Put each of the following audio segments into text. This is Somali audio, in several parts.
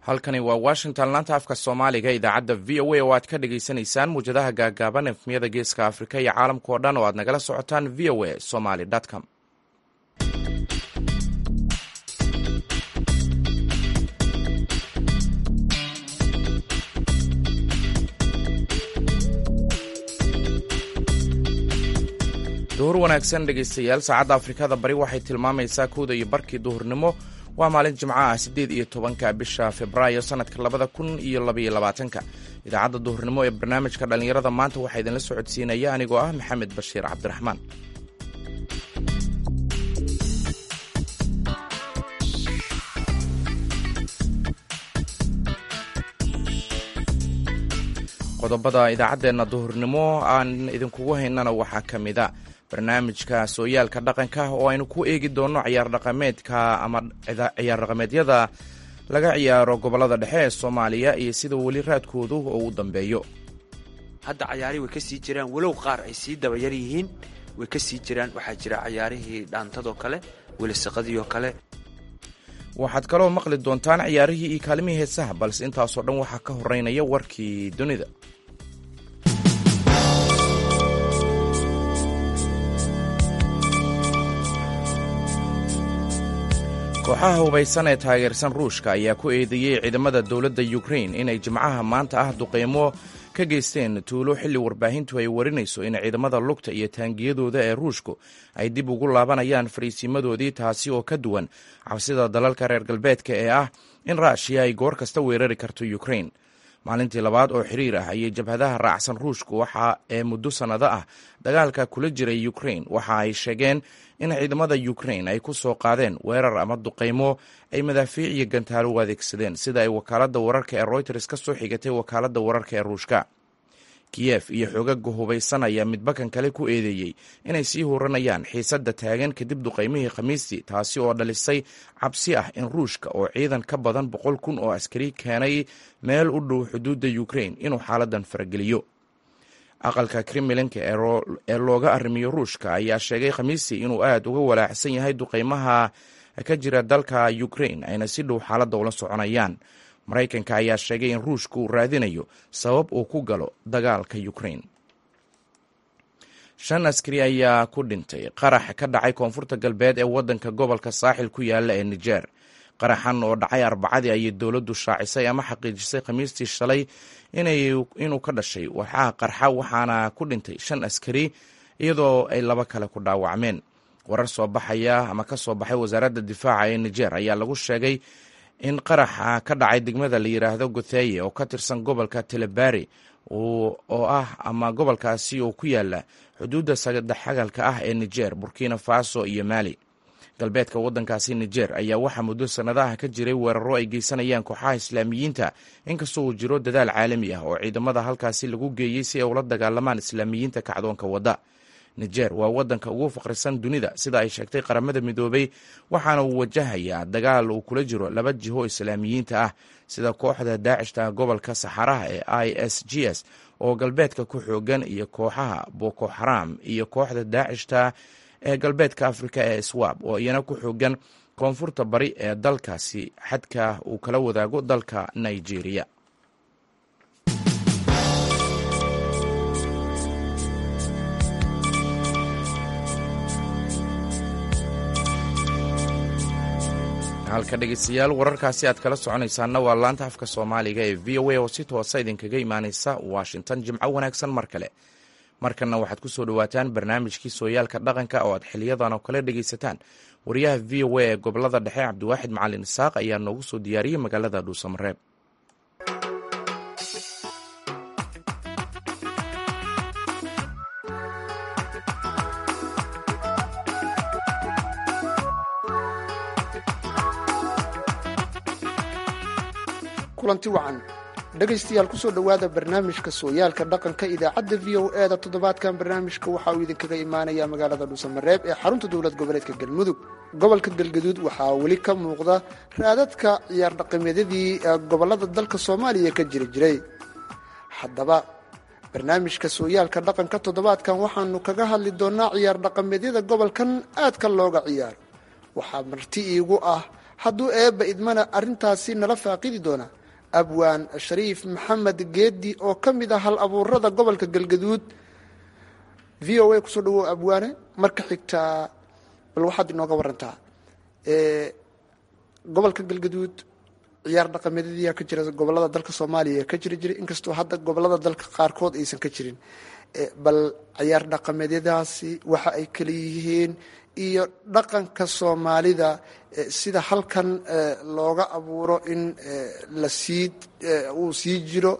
halkani waa washington laanta afka soomaaliga idaacadda v o a oo aad ka dhagaysanaysaan muwjadaha gaagaaban efmiyada geeska afrika iyo caalamka oo dhan oo aad nagala socotaan v o a somaly com duhur wanaagsan dhegaystayaal saacadda afrikada bari waxay tilmaamaysaa kowda iyo barkii duhurnimo waa maalin jimco ah siddeed iyo tobanka bisha februaayo sannadka labada kun iyo labaiyo labaatanka idaacadda duhurnimo ee barnaamijka dhallinyarada maanta waxaa idinla socodsiinaya anigoo ah maxamed bashiir cabdiraxmaan qodobada idaacaddeenna duhurnimo aan idinkugu haynana waxaa ka mid a barnaamijka sooyaalka dhaqanka oo aynu ku eegi doonno ciyaar dhaqameedka ama ciyaar dhaqameedyada laga ciyaaro gobollada dhexe ee soomaaliya iyo sida weli raadkoodu oo u dambeeyo hadda cayaarihii way ka sii jiraan walow qaar ay sii dabayar yihiin way ka sii jiraan waxaa jira cayaarihii dhaantadoo kale welisaqadiioo kale waxaad kaloo maqli doontaan ciyaarihii iyo kaalimihii heesaha balse intaasoo dhan waxaa ka horeynaya warkii dunida kooxaha hubaysan ee taageersan ruushka ayaa ku eedeeyey ciidamada dowladda ukrain inay jimcaha maanta ah duqeymo ka geysteen tuulo xilli warbaahintu ay warinayso in ciidamada lugta iyo taangiyadooda ee ruushku ay dib ugu laabanayaan fariisimadoodii taasi oo ka duwan cabsida dalalka reer galbeedka ee ah in raashiya ay goor kasta weerari karto ukrain maalintii labaad oo xiriir ah ayay jabhadaha raacsan ruushku waxa ee muddo sannado ah dagaalka kula jiray ukrain waxa ay sheegeen in ciidamada ukrain ay ku soo qaadeen weerar ama duqaymo ay madaafiic iyo gantaalo u adeegsadeen sida ay wakaaladda wararka ee royters ka soo xigatay wakaaladda wararka ee ruushka kiyef iyo xoogaga hubaysan ayaa midbakan kale ku eedeeyey inay sii huranayaan xiisadda taagan kadib duqaymihii khamiistii taasi oo dhalisay cabsi ah in ruushka oo ciidan ka badan boqol kun oo askari keenay meel u dhow xuduudda ukrain inuu xaaladan farageliyo aqalka kremlinka ee looga arrimiyo ruushka ayaa sheegay khamiistii inuu aad uga walaacsan yahay duqaymaha ka jira dalka ukrain ayna si dhow xaaladda ula soconayaan maraykanka ayaa sheegay in ruushka uu raadinayo sabab uu ku galo dagaalka ukrain shan askari ayaa ku dhintay qarax ka dhacay koonfurta galbeed ee waddanka gobolka saaxil ku yaala ee nijer qaraxan oo dhacay arbacadii ayay dowladdu shaacisay ama xaqiijisay khamiistii shalay inuu ka dhashay waxaa qarxa waxaana ku dhintay shan askari iyadoo ay laba kale ku dhaawacmeen warar soo baxaya ama ka soo baxay wasaaradda difaaca ee nijer ayaa lagu sheegay in qaraxa ka dhacay degmada la yidhaahdo gotheye oo ka tirsan gobolka telebari oo ah ama gobolkaasi oo ku yaala xuduudda saddexagalka ah ee nijer burkina faso iyo mali galbeedka waddankaasi nijer ayaa waxaa muddo sannadaha ka jiray weeraro ay geysanayaan kooxaha islaamiyiinta inkastoo uu jiro dadaal caalami ah oo ciidamada halkaasi lagu geeyey si ay ula dagaalamaan islaamiyiinta kacdoonka wadda nijer waa waddanka ugu faqrisan dunida sida ay sheegtay qaramada midoobay waxaana uu wajahayaa dagaal uu kula jiro laba jiho islaamiyiinta ah sida kooxda daacishta gobolka saxaraha ee i s g s oo galbeedka ku xoogan iyo kooxaha boko xaram iyo kooxda daacishta ee galbeedka afrika ee swab oo iyana ku xoogan koonfurta bari ee dalkaasi xadka uu kala wadaago dalka nigeria halka dhegeystayaal wararkaasi aad kala soconaysaana waa laanta afka soomaaliga ee v o a oo si toosa idinkaga imaaneysa washington jimco wanaagsan mar kale markanna waxaad ku soo dhowaataan barnaamijkii sooyaalka dhaqanka oo aad xiliyadan oo kale dhegaysataan wariyaha v o a ee gobolada dhexe cabdiwaaxid macalin isaaq ayaa noogu soo diyaariyey magaalada dhuusamareeb kulanti wacan dhegaystayaal kusoo dhowaada barnaamijka sooyaalka dhaqanka idaacadda v o e da toddobaadkan barnaamijka waxa uu idinkaga imaanaya magaalada dhuusamareeb ee xarunta dowlad goboleedka galmudug gobolka galgaduud waxaa weli ka muuqda raadadka ciyaar dhaqameedyadii gobolada dalka soomaaliya ka jiri jiray haddaba barnaamijka sooyaalka dhaqanka toddobaadkan waxaanu kaga hadli doonaa ciyaar dhaqameedyada gobolkan aadka looga ciyaaro waxaa marti iigu ah hadduu eebba idmana arrintaasi nala faaqidi doona abwaan shariif maxamed geedi oo ka mid ah hal abuurada gobolka galgaduud v o a kusoo dhawow abwaane marka xigtaa bal waxaad inooga warantaa gobolka galgaduud ciyaar dhaqameedyadiyaa ka jira gobolada dalka soomaaliya ka jiri jiray inkastoo hadda gobolada dalka qaarkood aysan ka jirin bal ciyaar dhaqameedyadaasi waxa ay kala yihiin iyo dhaqanka soomaalida sida halkan looga abuuro in la sii uu sii jiro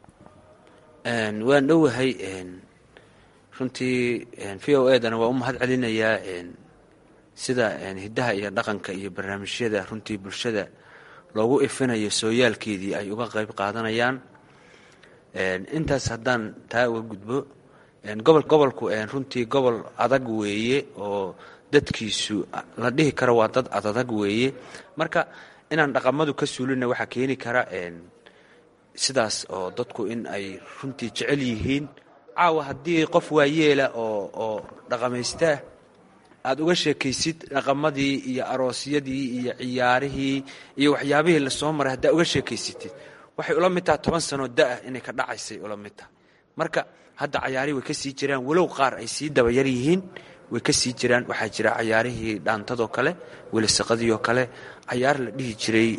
waan dhowahay runtii v o edana waa u mahad celinayaa sida hiddaha iyo dhaqanka iyo barnaamijyada runtii bulshada loogu ifinayo sooyaalkeedii ay uga qayb qaadanayaan intaas haddaan taa uga gudbo gobol gobolku runtii gobol adag weeye oo dadkiisu la dhihi karo waa dad adadag weeye marka inaan dhaqamadu ka suulina waxaa keeni kara sidaas oo dadku in ay runtii jecel yihiin caawa haddii qof waayeela oo oo dhaqamaystaa aada uga sheekaysid dhaqamadii iyo aroosyadii iyo ciyaarihii iyo waxyaabihii lasoo maray haddaa uga sheekaysatid waxay ula mid taha toban sanoo da-ah inay ka dhacaysay ula mid tahay marka hadda cayaarihii way ka sii jiraan walow qaar ay sii dabayar yihiin way ka sii jiraan waxaa jira cayaarihii dhaantadoo kale welisaqadiioo kale cayaar la dhihi jiray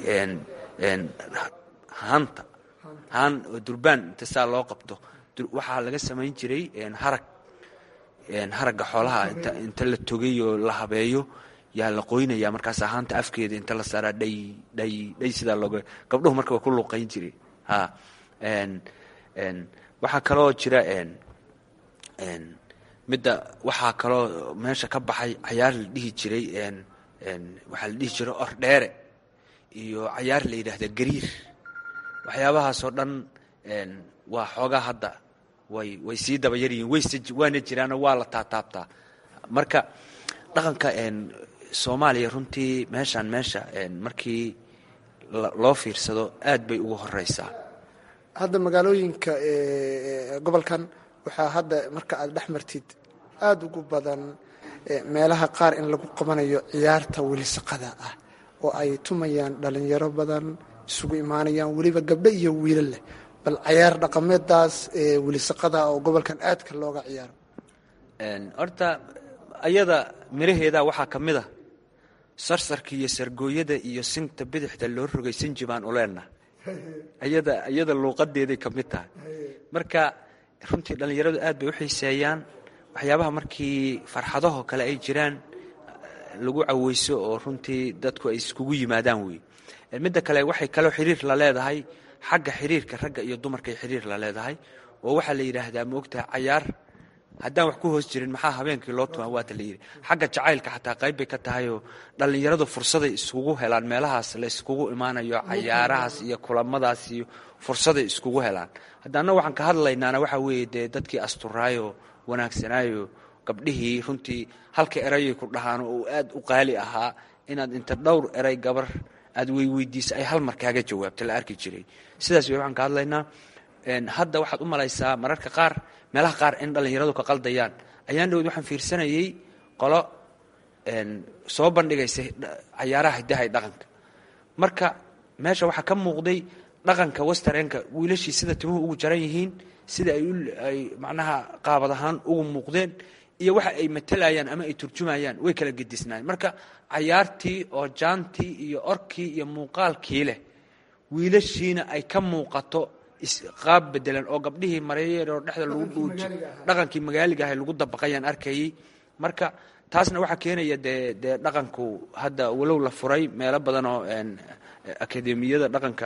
haanta haan oo durbaan inta saa loo qabto waxaa laga samayn jiray harag haragga xoolaha inta la togay oo la habeeyo yaa la qoynaya markaas haanta afkeeda inta la saaraa dhay dhay dhay sidaa looga gabdhuhu marka waa ku luuqayn jiray ha waxaa kaloo jira midda waxaa kaloo meesha ka baxay cayaar la dhihi jiray waxaa la dhihi jiray ordheere iyo cayaar la yidhaahda gariir waxyaabahaasoo dhan waa xoogaa hadda way way sii dabayar yihiin wayse waana jiraanoo waa la taataabtaa marka dhaqanka soomaaliya runtii meeshaan meesha markii loo fiirsado aad bay ugu horeysaa hadda magaalooyinka gobolkan waxaa hadda marka aad dhex martid aada ugu badan meelaha qaar in lagu qabanayo ciyaarta welisaqada ah oo ay tumayaan dhalinyaro badan isugu imaanayaan weliba gabdho iyo wiilo leh bal cayaar dhaqameeddaas welisaqada oo gobolkan aadka looga ciyaaro horta ayada miraheeda waxaa ka mid a sarsarka iyo sargooyada iyo sinta bidixda loo rogay sinji baan u leenaha ayada iyada luuqadeeday ka mid tahay marka runtii dhallinyaradu aad bay u xiiseeyaan waxyaabaha markii farxadahoo kale ay jiraan lagu caweyso oo runtii dadku ay iskugu yimaadaan wey midda kale waxay kaloo xiriir la leedahay xagga xiriirka ragga iyo dumarkay xiriir la leedahay oo waxaa la yidhaahdaa maogtaha cayaar haddaan wax ku hoos jirin maxaa habeenkii loo tumaa waata la yidhi xagga jacaylka xataa qayb bay ka tahayoo dhallinyaradu fursaday iskugu helaan meelahaas la iskugu imaanayo cayaarahaas iyo kulamadaas iyo fursaday iskugu helaan haddaana waxaan ka hadlaynaana waxaa weeye dee dadkii asturaayo wanaagsanaayo gabdhihii runtii halka erayay ku dhahaan oo aad u qaali ahaa inaad inta dhowr eray gabar aad weyweydiisa ay hal mar kaaga jawaabta la arki jiray sidaas wey waxaan ka hadlaynaa hadda waxaad u malaysaa mararka qaar meelaha qaar in dhallinyaradu ka qaldayaan ayaan dhowd waxaan fiirsanayey qolo soo bandhigaysa cayaaraha hidaha dhaqanka marka meesha waxaa ka muuqday dhaqanka westereenka wiilashii sida timuhu ugu jaran yihiin sida ay macnaha qaabad ahaan ugu muuqdeen iyo waxa ay matalayaan ama ay turjumayaan way kala gedisnaayeen marka cayaartii oo jaantii iyo orkii iyo muuqaalkii leh wiilashiina ay ka muuqato qaab bedelan oo gabdhihii mareeyaroo dhexda lagu dhuuji dhaqankii magaaliga ahay lagu dabaqayaan arkayey marka taasna waxaa keenaya dee dee dhaqanku hadda walow la furay meelo badan oo akademiyada dhaqanka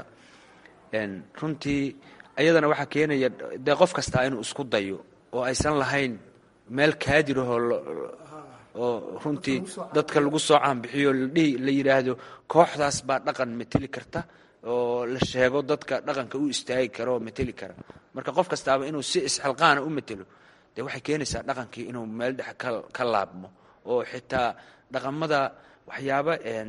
runtii ayadana waxaa keenaya dee qof kastaa inuu isku dayo oo aysan lahayn meel kaadirahoo oo runtii dadka lagu soo caanbixiyo ladhihi la yidhaahdo kooxdaas baa dhaqan mateli karta oo la sheego dadka dhaqanka u istaagi kara oo mateli kara marka qof kastaaba inuu si isxilqaana u matelo dee waxay keenaysaa dhaqankii inuu meel dhex ka laabmo oo xitaa dhaqamada waxyaaba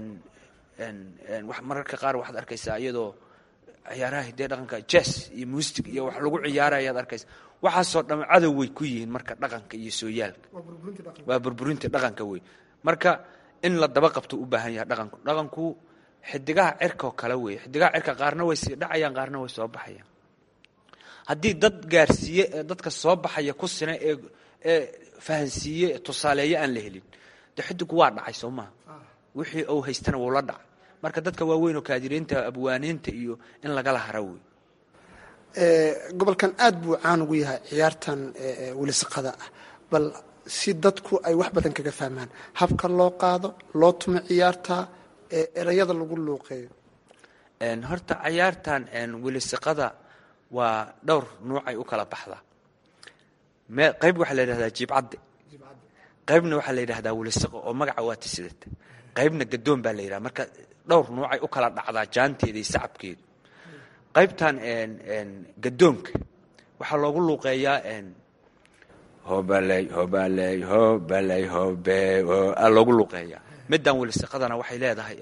mararka qaar waxaad arkaysaa iyadoo ciyaaraha hidee dhaqanka jes iyo muusig iyo wax lagu ciyaara ayaad arkaysa waxaasoo dham cadow way ku yihiin marka dhaqanka iyo sooyaalka waa burburinta dhaqanka wey marka in la daba qabto u baahan yahay dhaqanku dhaqanku xidigaha cirkaoo kale weeye xidigaha cirka qaarna way sii dhacayaan qaarna way soo baxayaan haddii dad gaarsiiye ee dadka soo baxaya ku sina ee ee fahansiiye tusaaleeyo aan la helin de xidigu waa dhacay soo maha wixii uu haystana wuu la dhacay marka dadka waaweyn oo kaadiriinta abwaaniinta iyo in lagala hara wey gobolkan aad buu caan ugu yahay ciyaartan welisaqada ah bal si dadku ay wax badan kaga fahmaan habka loo qaado loo tumo ciyaarta erayada lagu luuqeeyo horta cayaartan welisiqada waa dhowr nuucay u kala baxdaa me qayb waxaa la yidhahdaa jiibcadde qaybna waxaa la yidhahdaa welisiqo oo magaca waata sidata qaybna gadoon baa la yidhaha marka dhowr nuucay u kala dhacdaa jaanteeda iyo sacabkeedu qaybtan gadoonka waxaa loogu luuqeeyaa hobaley hobaley hobaley hobe aa loogu luuqeeyaa middan welisiqadana waxay leedahay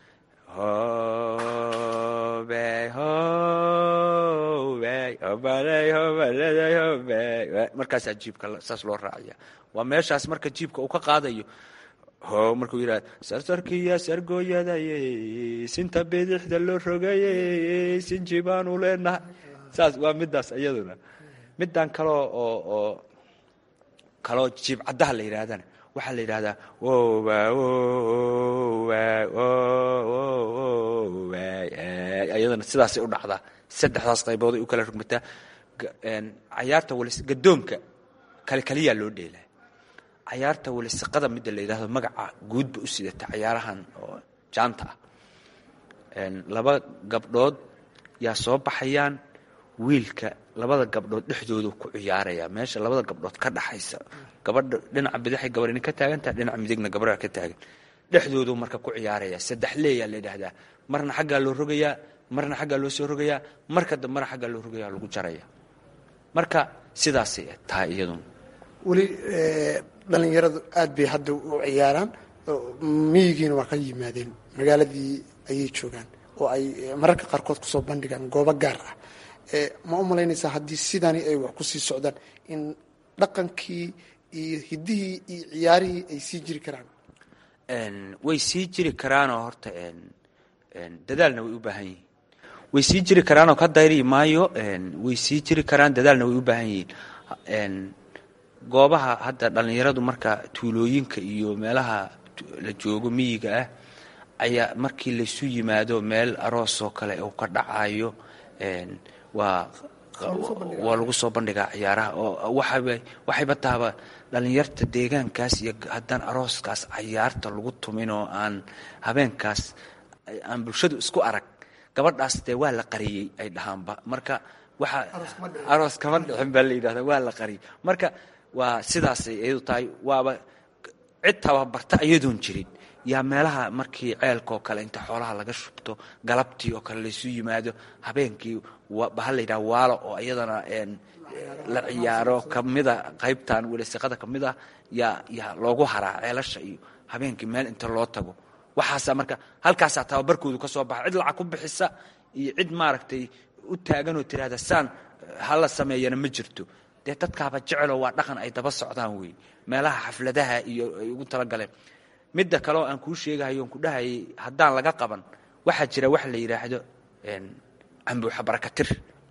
hobe hobe hobaley hobaley hobe markaasaa jiibka saas loo raaciya waa meeshaas marka jiibka uu ka qaadayo ho markuu yidhahda sarsarkiya sargooyadaye sinta bidixda loo rogaye sinji baanu leenahay saas waa midaas iyaduna middan kaloo oo oo kaloo jiib caddaha la yidhaahdana waxaa la yidhahdaa wowa wowa iyadana sidaasay u dhacdaa saddexdaas qaybood ay u kala rugmataa cayaarta walis gadoonka kale kaliyaa loo dheelaa cayaarta welisiqada midda la yidhahdo magaca guudba u sidata cayaarahan oo jaanta ah laba gabdhood yaa soo baxayaan wiilka labada gabdhood dhexdoodu ku ciyaaraya meesha labada gabdhood ka dhaxaysa gabadha dhinaca bidixay gabarhni ka taagantaha dhinaca midigna gabadha ka taagan dhexdoodu marka ku ciyaaraya saddex leeyaa la yidhahdaa marna xaggaa loo rogayaa marna xaggaa loo soo rogayaa marka dambena xaggaa loo rogayaa lagu jaraya marka sidaasay tahay iyaduna weli dhalinyaradu aad bay hadda u ciyaaraan miyigiina waa ka yimaadeen magaaladii ayay joogaan oo ay mararka qaarkood kusoo bandhigaan goobo gaar ah ma u malaynaysaa haddii sidani ay wax kusii socdaan in dhaqankii iyo hiddihii iyo ciyaarihii ay sii jiri karaan way sii jiri karaanoo horta dadaalna way u baahan yihiin way sii jiri karaanoo ka dayri maayo way sii jiri karaan dadaalna way u baahan yihiin goobaha hadda dhallinyaradu marka tuulooyinka iyo meelaha la joogo miyiga ah ayaa markii laysu yimaado meel aroosoo kale uu ka dhacayo waa waa lagu soo bandhigaa ciyaaraha oo waxaba waxayba tahaba dhallinyarta deegaankaas iyo haddaan arooskaas cayaarta lagu tumin oo aan habeenkaas aan bulshadu isku arag gabadhaas dee waa la qariyey ay dhahaanba marka waxa aroos kama dhicin baa la yidhahda waa la qariyey marka waa sidaasay iyadu tahay waaba cid tababarta iyadoon jirin yaa meelaha markii ceelkaoo kale inta xoolaha laga shubto galabtii oo kale laysu yimaado habeenkii baha la yidhaha waalo oo iyadana la ciyaaro kamida qaybtan welisiqada kamid ah yaa yaa loogu haraa ceelasha iyo habeenkii meel inta loo tago waxaasaa marka halkaasaa tababarkoodu ka soo baxa cid lacag ku bixisa iyo cid maaragtay u taaganoo tirahda saan hala sameeyana ma jirto dee dadkaaba jeceloo waa dhaqan ay daba socdaan wey meelaha xafladaha iyo ay ugu talagaleen midda kaleoo aan kuu sheegahayo on ku dhahayay haddaan laga qaban waxaa jira wax la yidhaahdo cambuuxa barakatir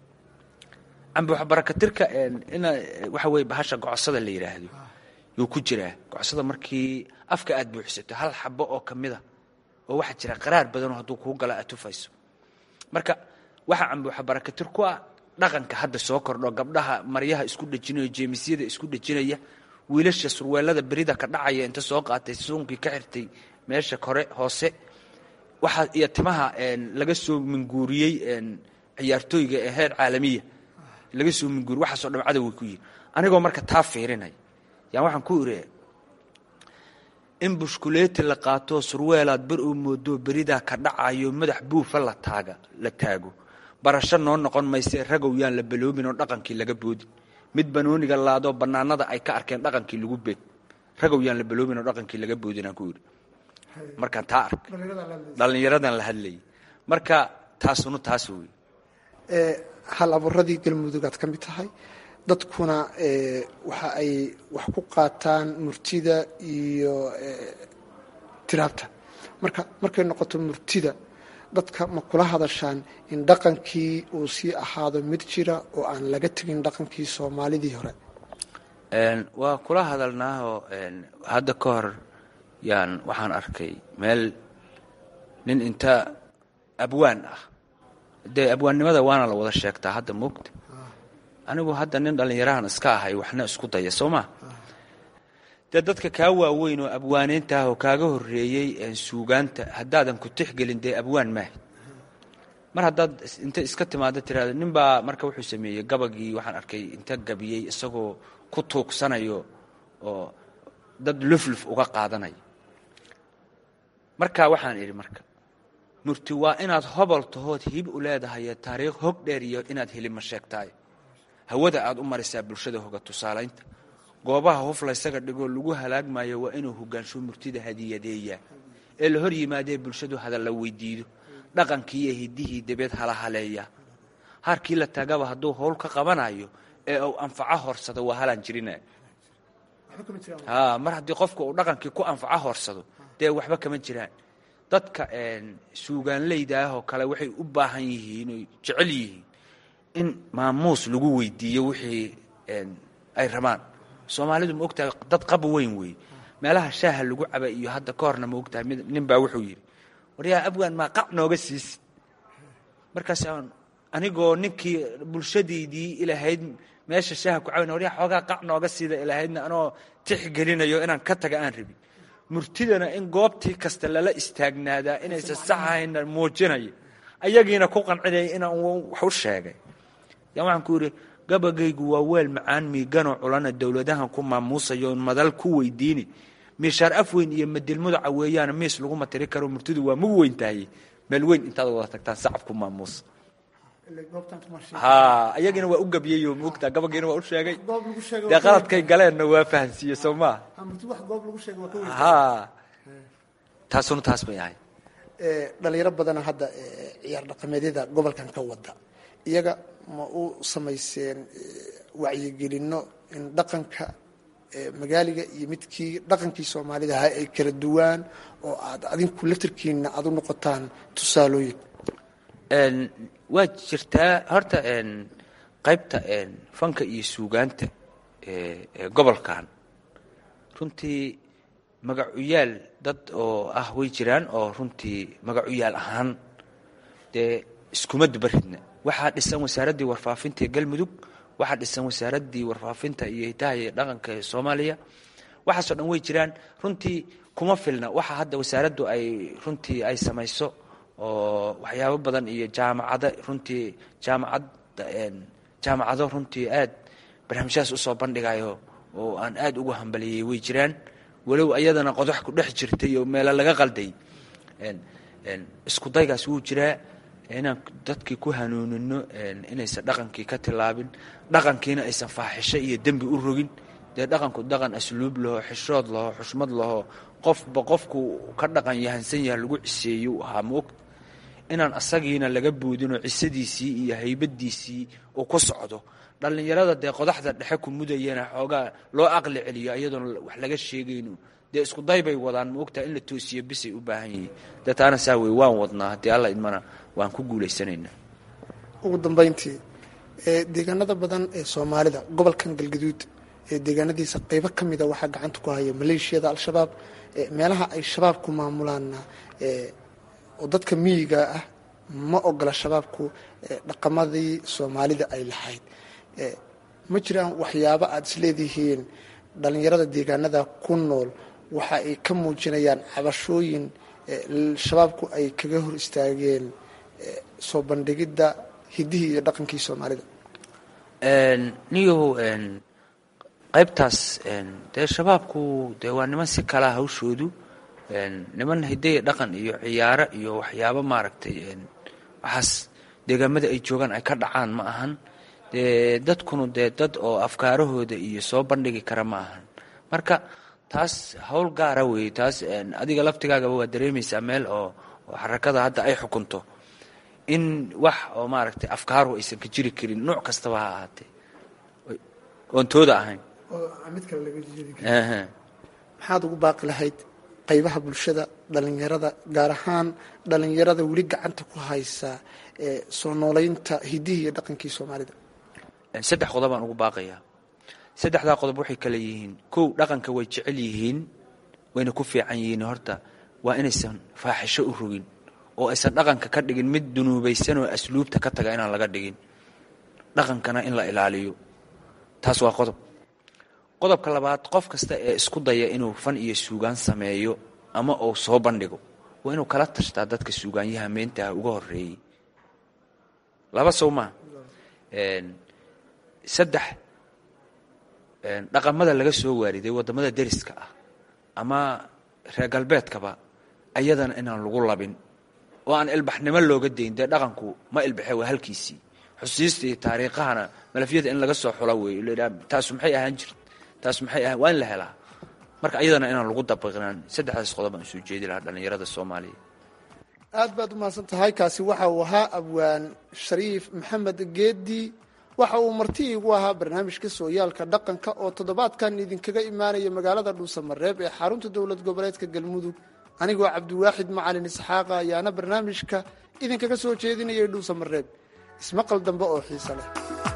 cambuuxa barakatirka ina waxa weye bahasha gocosada la yidhaahdo yuu ku jiraa gocosada markii afka aad buuxsato hal xabo oo kamida oo waxaa jira qaraar badanoo hadduu kuu gala aad tufayso marka waxaa cambuuxa barakatir ku ah dhaqanka hadda soo kordho gabdhaha maryaha isku dhejinaya jeemisyada isku dhejinaya wiilasha surweelada berida ka dhacaya inta soo qaatay suunkii ka xirtay meesha kore hoose waxaa iyo timaha laga soo minguuriyey ciyaartooyga ee heer caalamiya laga soo minguuriy waxaasoo dham cadow way ku yihin anigoo marka taa fiirinaya yaan waxaan ku iri in bushkuleeti la qaatoo surweelaad bar oo moodoo beridaa ka dhacayo madax buufa la taaga la taago barasho noo noqon mayse ragow yaan la baloobin oo dhaqankii laga boodin mid banooniga laadoo bannaanada ay ka arkeen dhaqankii lagu beed ragow yaan la baloobin oo dhaqankii laga boodin aan ku yidhi markaan taa arkay dhallinyaradan la hadlayay marka taasuna taas wey hal abuuradii galmudug aad ka mid tahay dadkuna waxa ay wax ku qaataan murtida iyo tiraabta marka markay noqoto murtida dadka ma kula hadashaan in dhaqankii uu sii ahaado mid jira oo aan laga tegin dhaqankii soomaalidii hore waa kula hadalnaahoo hadda ka hor yaan waxaan arkay meel nin inta abwaan ah dee abwaannimada waana la wada sheegtaa hadda moogta anigu hadda nin dhallinyarahan iska ahay waxna isku daya soo maa dee dadka kaa waaweyn oo abwaanaynta ah oo kaaga horreeyey suugaanta haddaadan ku tixgelin dee abwaan maaha mar haddaad inta iska timaado tiraado nin baa marka wuxuu sameeyey gabagii waxaan arkay inta gabiyey isagoo ku tuugsanayo oo dad lufluf uga qaadanaya marka waxaan idhi marka murti waa inaad hobol tahood hib u leedahay taariikh hog dheer iyo inaad helima sheegtaay hawada aad u marisaa bulshada hoga tusaalaynta goobaha huf laysaga dhigoo lagu halaagmayo waa inuu hogaansho murtida hadiyadeeyaa ee la hor yimaadee bulshadu hadalla weydiido dhaqankii iyo hidihii dabeed hala haleeya harkii la taagaba hadduu howl ka qabanayo ee uu anfaco horsado waa halaan jirina mar haddii qofka uu dhaqankii ku anfaco horsado dee waxba kama jiraan dadka suugaanleyda ah oo kale waxay u baahan yihiin oy jecel yihiin in maamuus lagu weydiiyo wixii ay rabaan soomaalidu ma ogtahay dad qaba weyn weeye meelaha shaaha lagu caba iyo hadda ka horna ma ogtahay mid nin baa wuxuu yidhi waryaa abwaan maa qac nooga siisid markaas anigoo ninkii bulshadaydii ilahayd meesha shaaha ku cabana waryaa xoogaa qac nooga siida ilahaydna anoo tixgelinayo inaan ka taga aan rabin murtidana in goobtii kasta lala istaagnaadaa inaysan sax ahayna muujinaya ayagiina ku qancinaya inaan wax u sheegay yan waxaan ku yidhi gabagaygu waa weel macaan miiganoo culana dowladahan ku maamuusayo madal ku weydiini miishaar af weyn iyo madilmudaca weeyaan miis laguma tiri karo murtidu waa mug weyn tahay meel weyn intaad wada tagtaan sacab ku maamuusa ha ayagiina waa u gabyayo maogtaa gabagiina waa u sheegay dee qaladkay galeenna waa fahansiiye soo maa ha taasuna taas bay ahay dhalinyaro badana hadda ciyaar dhaqameedyada gobolkan ka wada iyaga ma u samayseen wacyigelino in dhaqanka magaaliga iyo midkii dhaqankii soomaalida ahaa ay kala duwaan oo aad adinku laftirkiina aad u noqotaan tusaalooyin waa jirtaa horta qaybta fanka iyo suugaanta ee gobolkan runtii magacuyaal dad oo ah way jiraan oo runtii magacuyaal ahaan dee iskuma dubaridna waxaa dhisan wasaaraddii warfaafinta ee galmudug waxaa dhisan wasaaraddii warfaafinta iyo hitaha iyo dhaqanka ee soomaaliya waxaasoo dhan way jiraan runtii kuma filna waxa hadda wasaaraddu ay runtii ay samayso oo waxyaabo badan iyo jaamacada runtii jaamacad jaamacado runtii aad barnaamijyahaas usoo bandhigayo oo aan aad ugu hambaliyey way jiraan walow ayadana qodax ku dhex jirtay oo meelo laga qalday isku daygaas wuu jiraa inaan dadkii ku hanuunino inaysan dhaqankii ka tilaabin dhaqankiina aysan faaxisho iyo dembi u rogin dee dhaqanku dhaqan asluub laho xishood laho xushmad laho qofba qofku ka dhaqan yahansan yaha lagu ciseeyo ahaa maogta inaan asagiina laga buudinoo cisadiisii iyo haybadiisii uu ku socdo dhallinyarada dee qodaxda dhexe ku mudayana xoogaa loo aqli celiyo iyadoona wax laga sheegayno dee isku day bay wadaan maogtaa in la toosiyo bisay u baahan yihiin dee taana saa wey waan wadnaa haddii alla idmana waan ku guulaysanaynaa ugu dambayntii deegaanada badan ee soomaalida gobolkan galgaduud ee deegaanadiisa qeybo ka mida waxaa gacanta ku haya maleeshiyada al-shabaab meelaha ay shabaabku maamulaanna oo dadka miyiga ah ma ogola shabaabku dhaqamadii soomaalida ay lahayd ma jiraan waxyaabo aada isleedihiin dhallinyarada deegaanada ku nool waxa ay ka muujinayaan cabashooyin shabaabku ay kaga hor istaageen soo bandhigidda hidihii iyo dhaqankii soomaalida niyow qaybtaas dee shabaabku dee waa niman si kalaa hawshoodu niman hidaya dhaqan iyo ciyaaro iyo waxyaabo maaragtay waxaas deegaamada ay joogaan ay ka dhacaan ma ahan dee dadkunu dee dad oo afkaarahooda iyo soo bandhigi kara ma ahan marka taas hawl gaara weeye taas adiga laftigaagaba waa dareemaysaa meel oo oo xarakada hadda ay xukunto in wax oo maaragtay afkaaruhu aysan ka jiri karin nooc kastaba ha ahaatee oon tooda ahayn maxaad ugu baaqi lahayd qaybaha bulshada dhalinyarada gaar ahaan dhalinyarada weli gacanta ku haysa ee soo nooleynta hidihii iyo dhaqankii soomaalida saddex qodobaan ugu baaqayaa saddexdaa qodob waxay kale yihiin kow dhaqanka way jecel yihiin wayna ku fiican yihiin horta waa inaysan faaxisho u rogin oo aysan dhaqanka ka dhigin mid dunuubaysan oo asluubta ka taga inaan laga dhigin dhaqankana in la ilaaliyo taas waa qodob qodobka labaad qof kasta ee isku daya inuu fan iyo suugaan sameeyo ama uu soo bandhigo waa inuu kala tashtaa dadka suugaanyaha meentaha uga horeeyey laba sow maa saddex dhaqamada laga soo waariday waddamada deriska ah ama reer galbeedkaba ayadana inaan lagu labin oo aan ilbaxnimo looga dayn dee dhaqanku ma ilbaxe waa halkiisii xusiista iyo taariikhahana malafyada in laga soo xula weeyo ladhaa taasu maxay ahaan jirt taas maxay ahaan waa in la helaa marka ayadana inaan lagu dabiqnaan saddexdaas qodob aan soo jeedi lahaa dhallinyarada soomaaliya aad baad umahadsan tahay kaasi waxa uu ahaa abwaan shariif maxamed geedi waxa uu marti igu ahaa barnaamijka sooyaalka dhaqanka oo toddobaadkan idinkaga imaanaya magaalada dhuusamareeb ee xarunta dowlad goboleedka galmudug anigoo cabdiwaaxid macalin isxaaqa ayaana barnaamijka idinkaga soo jeedinayay dhuusamareeb ismaqal dambe oo xiise leh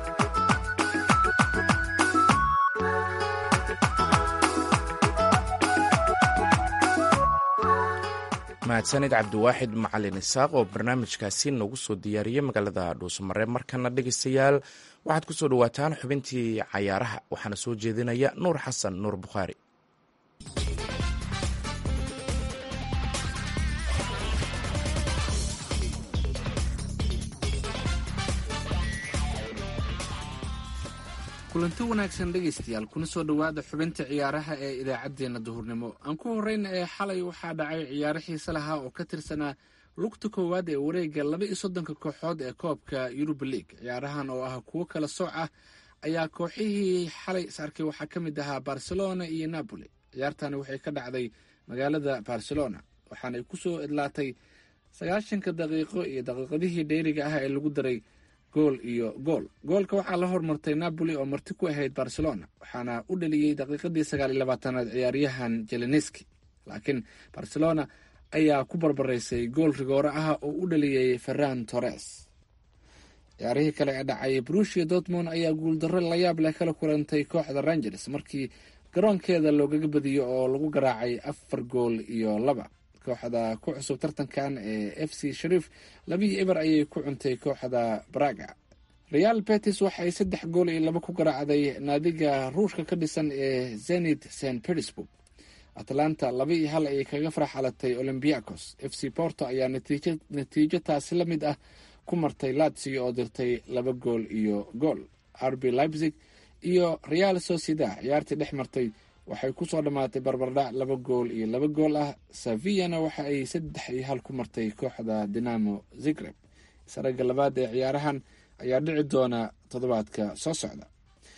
mahadsanid cabdiwaaxid macalin isaaq oo barnaamijkaasi noogu soo diyaariyey magaalada dhuusamareeb markana dhegeystayaal waxaad ku soo dhawaataan xubintii cayaaraha waxaana soo jeedinaya nuur xasan nuur bukhaari kulanti wanaagsan dhegaystayaal kuna soo dhowaada xubinta ciyaaraha ee idaacaddeenna duhurnimo aan ku horreyna ee xalay waxaa dhacay ciyaaro xiise lahaa oo ka tirsanaa lugta koowaad ee wareegga laba iyo soddonka kooxood ee koobka yurub league ciyaarahan oo ah kuwo kala sooc ah ayaa kooxihii xalay is arkay waxaa ka mid ahaa barcelona iyo napoli ciyaartani waxay ka dhacday magaalada barcelona waxaanay ku soo idlaatay sagaashanka daqiiqo iyo daqiiqadihii dheeriga ah ee lagu daray gool iyo gool goolka waxaa la hormartay napoli oo marti ku ahayd barcelona waxaana u dhaliyey daqiiqadii sagaal iyo labaatanaad ciyaaryahan jeleneski laakiin barcelona ayaa ku barbaraysay gool rigoore ah oo u dhaliyey ferran torres ciyaarihii kale ee dhacay brushia dortmond ayaa guuldarro layaab leh kala kulantay kooxda rangers markii garoonkeeda loogaga badiyo oo lagu garaacay afar gool iyo laba kooxda ku cusub tartankan ee f c shariif labii eber ayay ku cuntay kooxda braga real betis waxay saddex gool iyo laba ku garaacday naadiga ruushka ka dhisan ee zenit st petersburg atlanta laba iyo hal ayay kaga faraxalatay olymbiacos f c porto ayaa natiijo taasi la mid ah ku martay latsio oo dirtay laba gool iyo gool rb leipzig iyo real sociedad ciyaartii dhex martay waxay ku soo dhammaatay barbardhac laba gool iyo laba gool ah sevillana waxa ay saddex iyo hal ku martay kooxda dinamo zigreb isaragga labaad ee ciyaarahan ayaa dhici doona toddobaadka soo socda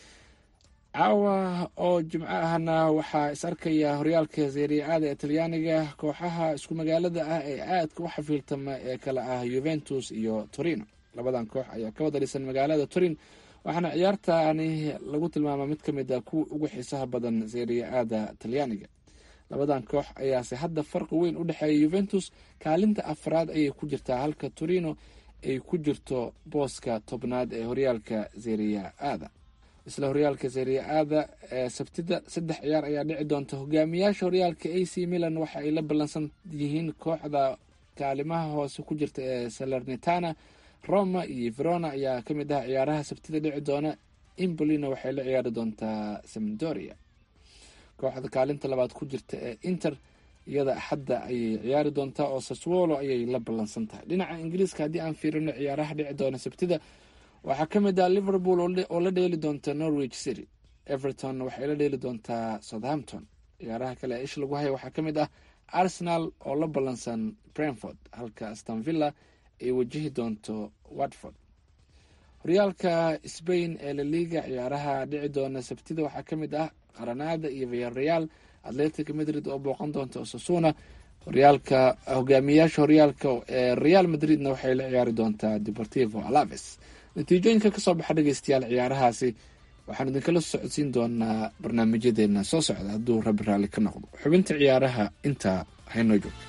caawa oo jimco ahna waxaa is arkaya horyaalka seeriaada ee talyaaniga kooxaha isku magaalada ah ee aadka u xafiiltama ee kale ah yuventus iyo torino labadan koox ayaa ka wada dhisan magaalada torin waxaana ciyaartani lagu tilmaama mid ka mid a kuwa ugu xiisaha badan seeriya-aada talyaaniga labadan koox ayaase hadda farqi weyn u dhexeeya yuventus kaalinta afraad ayay ku jirtaa halka torino ay ku jirto booska tobnaad ee horyaalka seeriya-aada isla horyaalka seeriya-aada ee sabtida saddex ciyaar ayaa dhici doonta hogaamiyaasha horyaalka a c milan waxa ay la ballansan yihiin kooxda kaalimaha hoose ku jirta ee salernitana roma iyo verona ayaa ka mid ah ciyaaraha sabtida dhici doona imbolina waxay la ciyaari doontaa samdoria kooxda kaalinta labaad ku jirta ee inter iyada axadda ayay ciyaari doontaa oo saswolo ayay la ballansan tahay dhinaca ingiriiska haddii aan fiirino ciyaaraha dhici doona sabtida waxaa ka mid ah liverpool oo la dheeli doonta norwich city everton waxay la dheeli doontaa southampton ciyaaraha kale ee ish lagu haya waxaa ka mid ah arsenal oo la ballansan brentford halka stanvilla ay wajihi doonto watford horyaalka spain ee laliga ciyaaraha dhici doona sabtida waxaa ka mid ah qaranada iyo viareal atletic madrid oo booqan doonta osasuna horyaalka hogaamiyayaasha horyaalka ee real madridna waxay la ciyaari doontaa deportivo alaves natiijooyinka kasoo baxa dhegeystayaal ciyaarahaasi waxaan idinkala socodsiin doonaa barnaamijyadeena soo socda hadduu rabbi raalli ka noqdo xubinta ciyaaraha intaa haynoo joogto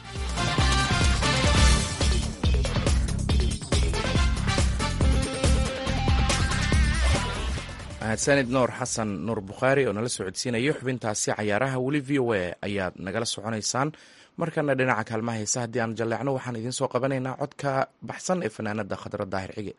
mahadsanid nuur xasan nuur bukhaari oo nala socodsiinaya xubintaasi cayaaraha weli v o a ayaad nagala soconaysaan markana dhinaca kaalmaha heesa haddii aan jalleecno waxaan idiin soo qabanaynaa codka baxsan ee fanaanada khadra daahir cige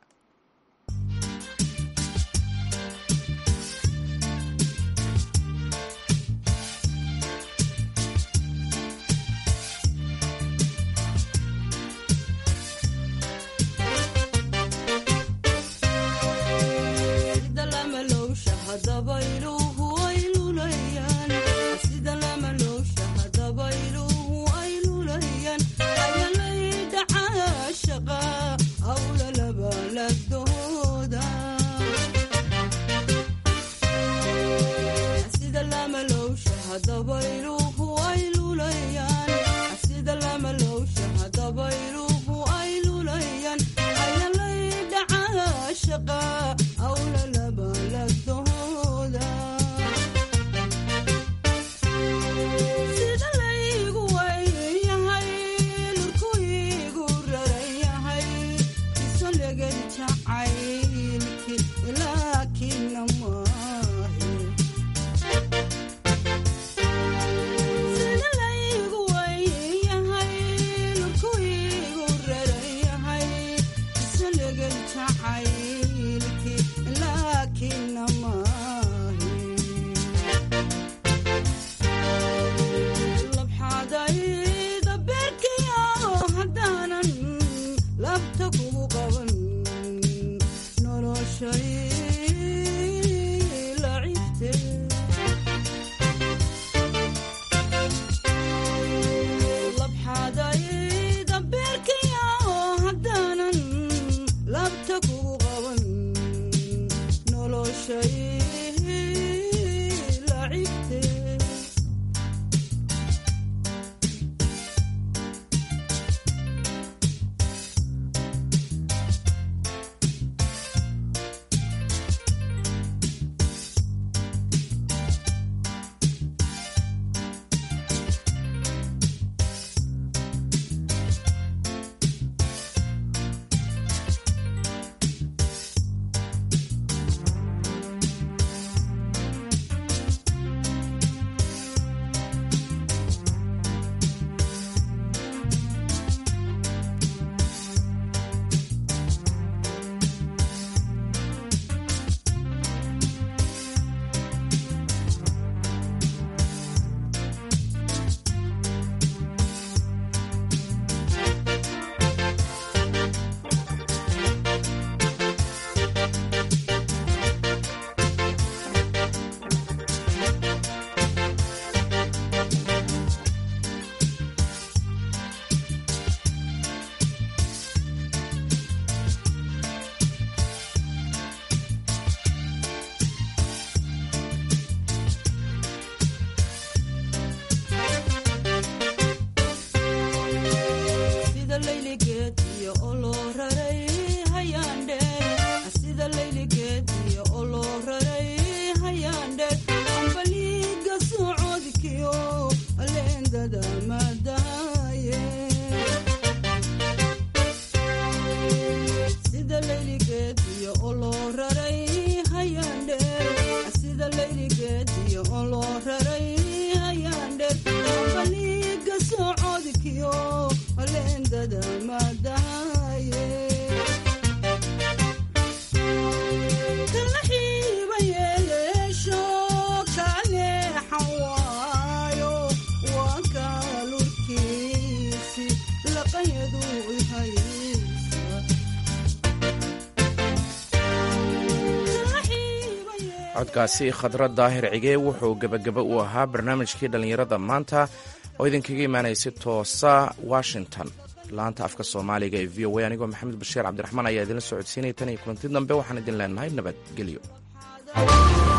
codkaasi khadra daahir cige wuxuu gebagaba u ahaa barnaamijkii dhallinyarada maanta oo idinkaga imaanaya si toosa washington laanta afka soomaaliga ee v o a anigoo maxamed bashiir cabdiraxmaan ayaa idinla socodsiinaya tan iyo kulanti dambe waxaan idin leenahay nabadgelyo